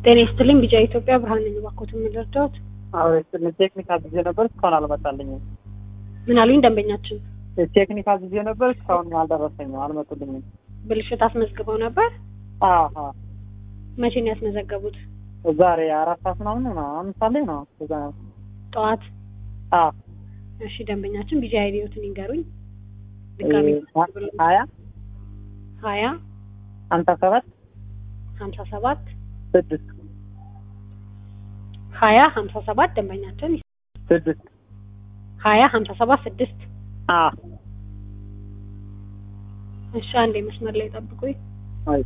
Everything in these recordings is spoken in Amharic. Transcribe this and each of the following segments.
ጤና ይስጥልኝ ቢጫ ኢትዮጵያ ብርሃን ነኝ። እባክዎትን ምን ልርዳዎት? አዎ ስለ ቴክኒክ አዝዤ ነበር እስካሁን አልመጣልኝም። ምን አሉኝ ደንበኛችን? ቴክኒክ አዝዤ ነበር እስካሁን አልደረሰኝም፣ አልመጡልኝም። ብልሽት አስመዝግበው ነበር? አሀ መቼ ነው ያስመዘገቡት? ዛሬ አራት ሰዓት ምናምን ነው አምስት ሰዓት ላይ ነው እዛ ነው። ጠዋት? አዎ እሺ ደንበኛችን ቢጫ አይዲዮትን ይንገሩኝ። ድጋሚ ሀያ ሀያ ሀምሳ ሰባት ሀምሳ ሰባት ስድስት ሀያ ሀምሳ ሰባት ደንበኛችን ስድስት ሀያ ሀምሳ ሰባት ስድስት አ እሺ አንዴ መስመር ላይ ጠብቁኝ። አይ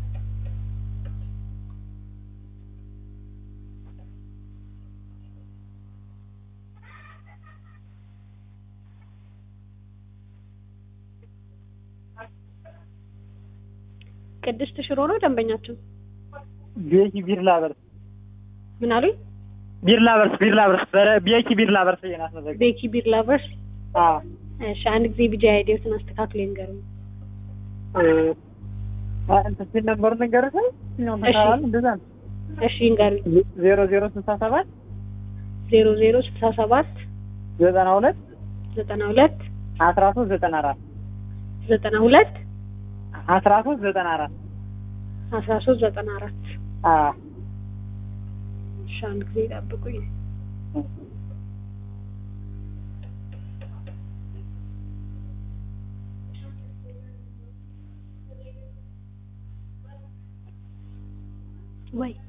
ቅድስት ሽሮ ነው ደንበኛችን። ቤኪ ቢርላ በርስ ምን አሉኝ? ቢርላ በርስ ቢርላ በርስ በረ ቤኪ ቢርላ በርስ እየናስመዘግ ቤኪ ቢር ላቨርስ። አ እሺ አንድ ጊዜ ቢጫ አይዲዮትን አስተካክሎ ይንገሩኝ። እንትን ሲል ነበር ነገርህ ነው እሺ። ተካዋል እንደዛ ነው እሺ ይንገሩኝ። ዜሮ ዜሮ ስልሳ ሰባት ዜሮ ዜሮ ስልሳ ሰባት ዘጠና ሁለት ዘጠና ሁለት አስራ ሶስት ዘጠና አራት ዘጠና ሁለት አስራ ሶስት ዘጠና አራት አስራ ሶስት ዘጠና አራት አ እሺ አንድ ጊዜ ጠብቁኝ። ወይ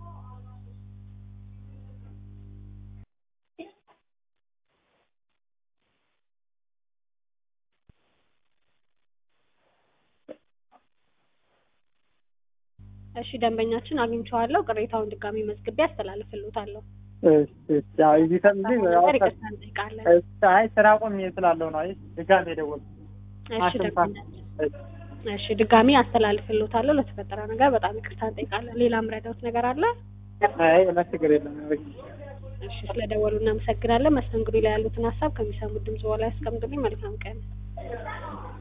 እሺ ደንበኛችን አግኝቼዋለሁ። ቅሬታውን ድጋሚ መዝግቤ አስተላልፍልዎታለሁ። እሺ እሺ ያው እዚህ ተምዚ ያው ነገር ይቅርታ እንጠይቃለን። እሺ አይ ስራ ቆሜ ስላለው ነው። አይ ድጋሜ የደወልኩት እሺ ማሽን ደንበኛችን እሺ እሺ ድጋሚ አስተላልፍልዎታለሁ። ለተፈጠረው ነገር በጣም ይቅርታ እንጠይቃለን። ሌላ ምረዳዎት ነገር አለ? አይ ምንም ችግር የለም። እሺ ስለደወሉ እናመሰግናለን። መስተንግዶ ላይ ያሉትን ሀሳብ ከሚሰሙት ድምጽ በላይ ያስቀምጡልኝ። መልካም ቀን